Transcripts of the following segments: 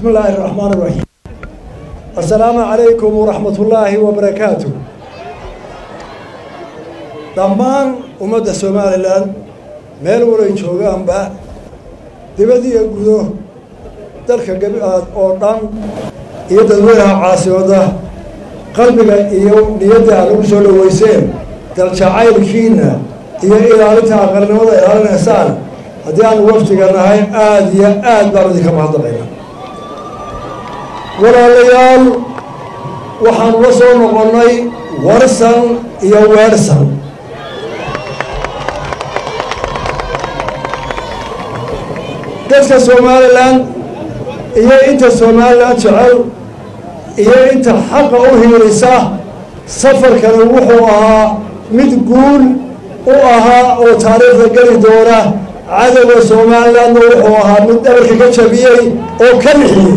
بسم الله الرحمن الرحيم السلام عليكم ورحمة الله وبركاته dhammaan ummadda somalilan meel walay joogaanba dibad iyo gudo dalka gabiaad oo dhan iyo dadweynaha caasimadda qalbiga iyo niyadda aad ugu soo dhaweyseen daljacaylkiina iyo ilaalinta aqalnimada ilaalinaysaan haddii aanu waftiga nahay aada iyo aad baanu idinka mahadnaqayna walaalayaal waxaanu la soo noqonnay warsan iyo weersan dadka somalilan iyo inta somalilan jecel iyo inta xaqa u hiilisa safarkani wuxuu ahaa mid guul u ahaa oo taariikhda geli doona cadowga somalilandna wuxuu ahaa mid dhabarka ka jabiyey oo ka lixiyey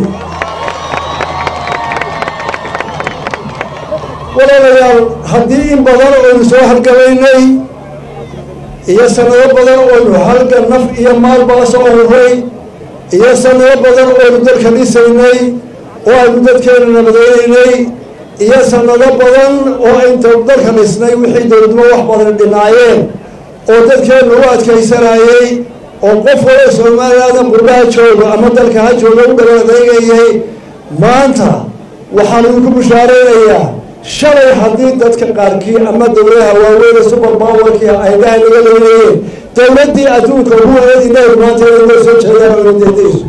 walaalayaal haddii in badan oynu soo halgamaynay iyo sanado badan oynu halga naf iyo maalbaa soo huray iyo sanado badan oynu dalka dhisaynay oo aynu dadkeena nabadeynaynay iyo sanado badan oo inta dalka dhisnay wixii dowladnimo wax badan dhinaayeen oo dadkeena u adkaysanayey oo qof wala soomaalilanda qurbaha jooga ama dalka ha jooga u dhaban adeegayay maanta waxaan idinku bushaaraynayaa shalay haddii dadka qaarkii ama dowladaha waaweyne super powerkii aydaha laga leynayeen dowladdii adduunka ugu wanayd inagu maanta inay soo jeedaan oo deedayso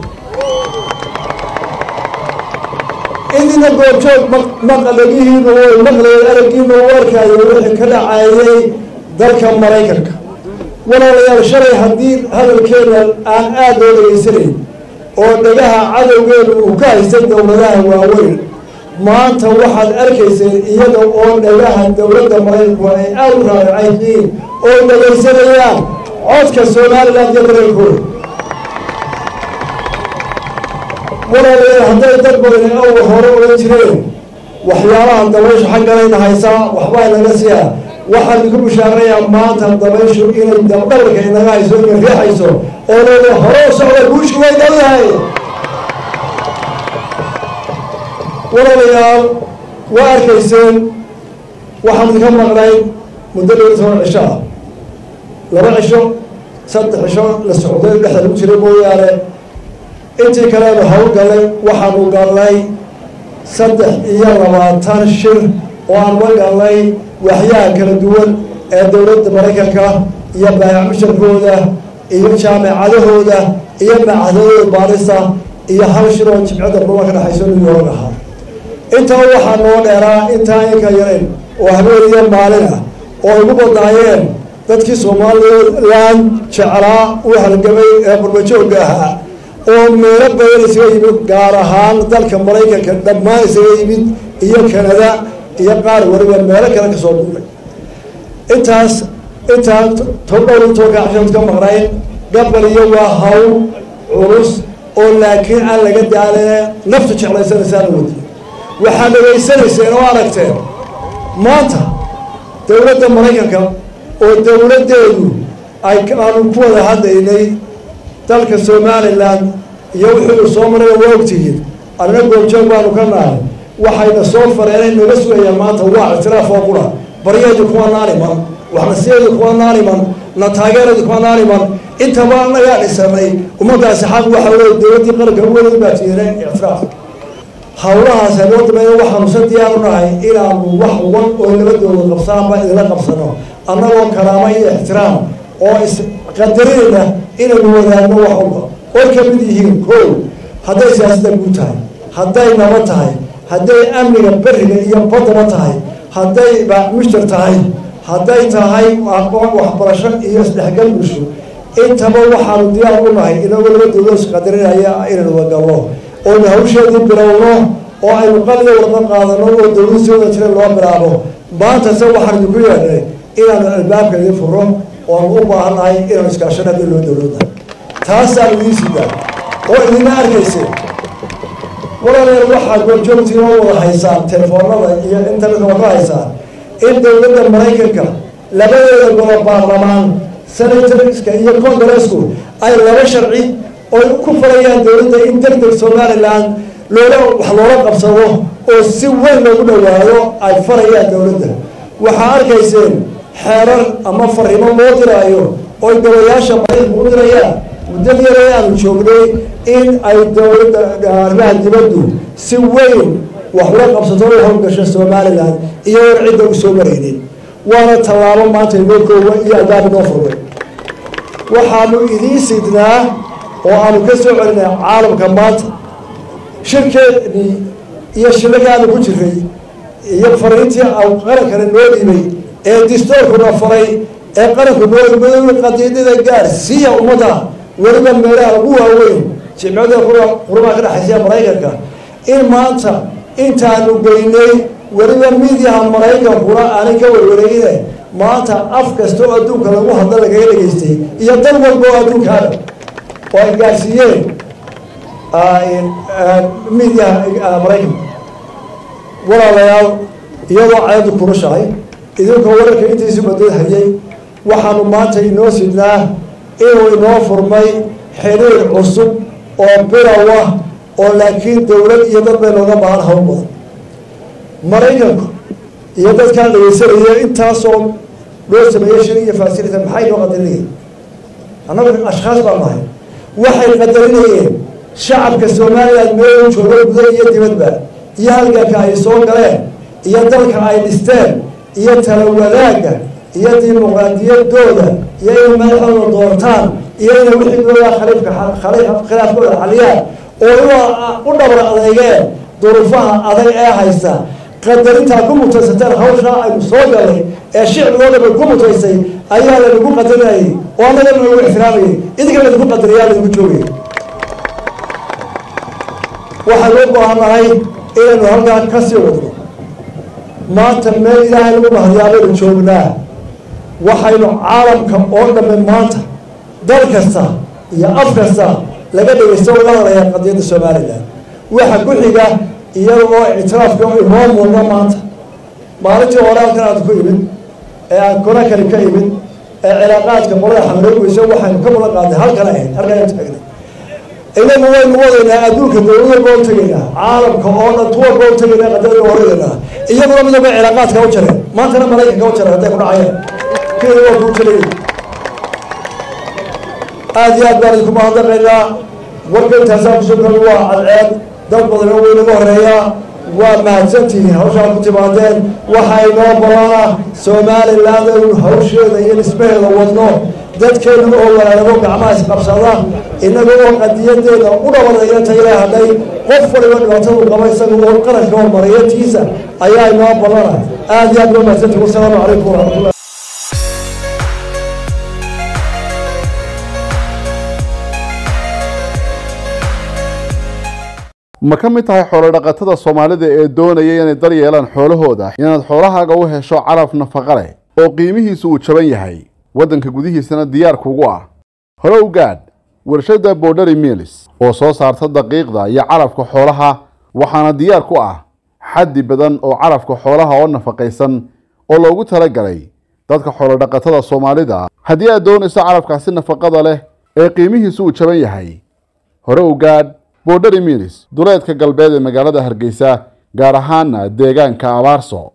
idina goobjoog maqalagihiina way maqlayeen araggiina u arkaayo wixii ka dhacayay dalka maraykanka walaalayaal shalay haddii hadalkeena aan aada loo dhegaysanayn oo dhagaha cadowgeenu uu ka haystay dowladaha waaweyn maanta waxaad arkayseen iyada oo dhagaha dowladda maraykanku ay aada u raaracayhiin oo dhegaysanayaan codka somalilan iyo dareenkooda walaalayaal hadday dad badani awga hore ogan jireen waxyaabaha dabayshu xagganayna haysaa waxbaa inaga siyaa waxaan idinku bushaarayaa maanta dabayshu inay dabdhabarka inaga hayso ina riixayso oo leeda hore socda guushu way dhowdahay walaalayaal waa arkayseen waxaan idinka maqnay muddo dhowr toban cisho ah laba cisho saddex cisho la socday dhexda lagu jiray mooyaane intii kaleenu hawl gallay waxaanu gallay saddex iyo labaatan shir oo aan la gallay waxyaha kala duwan ee dowladda maraykanka iyo baayac musharkooda iyo jaamacadahooda iyo macadadooda baarisa iyo hal shir oo jimcadda ruma ka dhexayso new york ahaa intaa waxaa noo dheeraa intaa inka yarayn oo habeen iyo maalin ah oo igu badnaayeen dadkii somalilan jeclaa u halgamay ee qurbajoogga ahaa oo meelo badan isaga yimid gaar ahaan dalka maraykanka dhammaan isaga yimid iyo kanada iyo qaar waliba meelo kale kasoo duulay intaas intaa todhowr tobanka cashaad ka maqnayn gabal iyo waa hawl culus oo laakiin aan laga daalina naftu jeclaysanaysaana wadi waxaad dhegaysanayseen oo aragteen maanta dowladda maraykanka oo dowladdeedu ay aanu ku wada hadlaynay dalka somalilan iyo wuxuu soo marayna waa ogtihiin anna goobjoog baanu ka nahay waxayna soo fareenay naga sugayaan maanta waa ictiraaf oo qura baryaheedu kuwa naaniman waxnasiyeedu kuwa naaniman na taageeradu kuwa naaniman intaba anagaa dhisanay ummadaasi xaq waxa wey dowladdii qaranka uwaday baa tiinay ictiraaf hawlahaas hanoo dameeya waxaanu sa diyaar u nahay inaanu wax wan oo labadooda qabsaanba idinla qabsano annagoo karaamo iyo ixtiraam oo isqadarinayna inaynu wadaagno wax walba oy ka mid yihiin ko hadday siyaasadda guud tahay hadday nabad tahay hadday amniga beriga iyo badaba tahay hadday mushtar tahay hadday tahay aqoon waxbarasho iyo isdhexgal bulsho intaba waxaanu diyaar u nahay inagoo labadooda isqadarinaya inaynu wadagalno oonu hawsheedii bilowno oo aynu qaliga warqa qaadano oo dowlad soo wada jira loo bilaabo maanta se waxaan idinku yeedhnay inaanu albaabka idin furo oanu u baahannahay inaanu iskaashano haddii loo dowladnahay taasaan idiin sidaa oo idina arkayseen walaalayaal waxaad goobjoogtiin oo wada haysaan telefoonada iyo internetka waa ka haysaan in dowladda maraykanka labadeeda golo baarlamaan senatorska iyo congresku ay laba sharci oy ku farayaan dowladda in deg deg somalilan loola wax loola qabsado oo si weyn loogu dhowaado ay farayaan dowladda waxaa arkayseen xeerar ama fariimo loo diraayo oy golayaasha mariirka u dirayaan muddad yare aanu joognay in ay dowladda arrimaha dibaddu si weyn wax ula qabsato la howlgasho somalilan iyagoon cidda u soo maraynin waana tallaabo maanta inoo koowa iyo albaab inoo furmay waxaanu idiin sidnaa oo aanu ka soo celinay caalamka maanta shirkeedii iyo shiragaanu ku jiray iyo fariintii qarankana noo dhibay ee distoorkuna faray ee qaranku noo qadiidada gaar siiya ummadda weliba meelaha ugu waaweyn jimcada qurumaha ka dhexaysa maraykanka in maanta intaanu geynay weliba midiyaha maraykankuna aanay ka warwareegine maanta af kasta oo adduunka lagu hadla lagaga dhegaystay iyo dal walba oo adduunkaana oo ay gaarsiiyeen midiyaha maraykanka walaalayaal iyadoo cayadu kurushahay idinkoo wararka intiisu badad hayay waxaanu maanta inoo sidnaa inuu inoo furmay xiriir cusub oo bilow ah oo laakiin dowlad iyo dad bay looga baahan hawl badan maraykanku iyo dadkaan dhegeysanaya intaasoo loo sameeyey shir iyo fasilita maxay noo qadarinayeen annagu ashkhaas baan nahay waxay qadarinayeen shacabka somalilan meel joogo guda iyo dibadba iyo halganka ay soo galeen iyo dalka ay dhisteen iyo tala wadaagga iyo dimuqraadiyadooda iyo inay madaxdooda doortaan iyo inay wixidooda khaliifka khilaafkooda xaliyaan oo u dhabar adeegeen duruufaha adag ee haysta qadarintaa ku mutaysateen hawshaa aynu soo galay ee shicbigoo dhan bay ku mutaysay ayaa laynagu qadarinayay oo annagana lagu ixtiraamayay idinka laynagu qadariyaa laynagu joogay waxaynu u baahannahay inaynu halkaa ka sii wadno maanta meel ilaahay lagu mahadiyaa baynu joognaa waxaynu caalamka oo dhamme maanta dal kasta iyo af kasta laga dhegaysto laga hadlayaa qadiyadda somalilan waxa ku xiga iyada oo ictiraafka inoo muuqda maanta maalintii hore halkan aad ku imid ee aan kona kali ka imid ee cilaaqaadka qolada xamroogeysa waxaynu ka mudan qaadnay halkan ahayd halkan aynu taagnay inagu waynu wadaynaa adduunka dowlad walba u tegaynaa caalamka oo dhan tu walba u tegaynaa qadiyada horeynaa iyaguna midaba cilaaqaadka u jareen maantana maraykanka u jareen hadday ku dhacayeen kenya waa kuu jiray aada iyo aad baan idinku mahadnaqaynaa warka intaasaa kusoo kal waa cadceed dad badana way naga horeeyaa waa mahadsantihiin hawshaa ku timaadeen waxaa inoo balana somaliland aynu hawsheeda iyo dhismaheeda wadno dadkeenu oo walaalago gacmaha isqabsada inaga oo qadiyadeeda u dhawadaya tayla hadhay qof waliba dhibaatadu qaba isaga oo qaranka hormariyatiisa ayaa inoo balana aada iyo aad baa mahadsantihin wasalaamu calaykum waraxmatullah ma ka mid tahay xoolodhaqatada soomaalida ee doonaya inay dar yeelaan xoolahooda inaad xoolahaaga u hesho calaf nafaqa leh oo qiimihiisu uu jaban yahay waddanka gudihiisana diyaar kugu ah hore u gaadh warshadda borderi milis oo soo saarta daqiiqda iyo calafka xoolaha waxaana diyaar ku ah xaddi badan oo calafka xoolaha oo nafaqaysan oo loogu talagalay dadka xoolodhaqatada soomaalida haddii aad doonayso calafkaasi nafaqada leh ee qiimihiisu uu jaban yahay hore u gaadh borderi milis duleedka galbeed ee magaalada hargeysa gaar ahaana deegaanka abaarso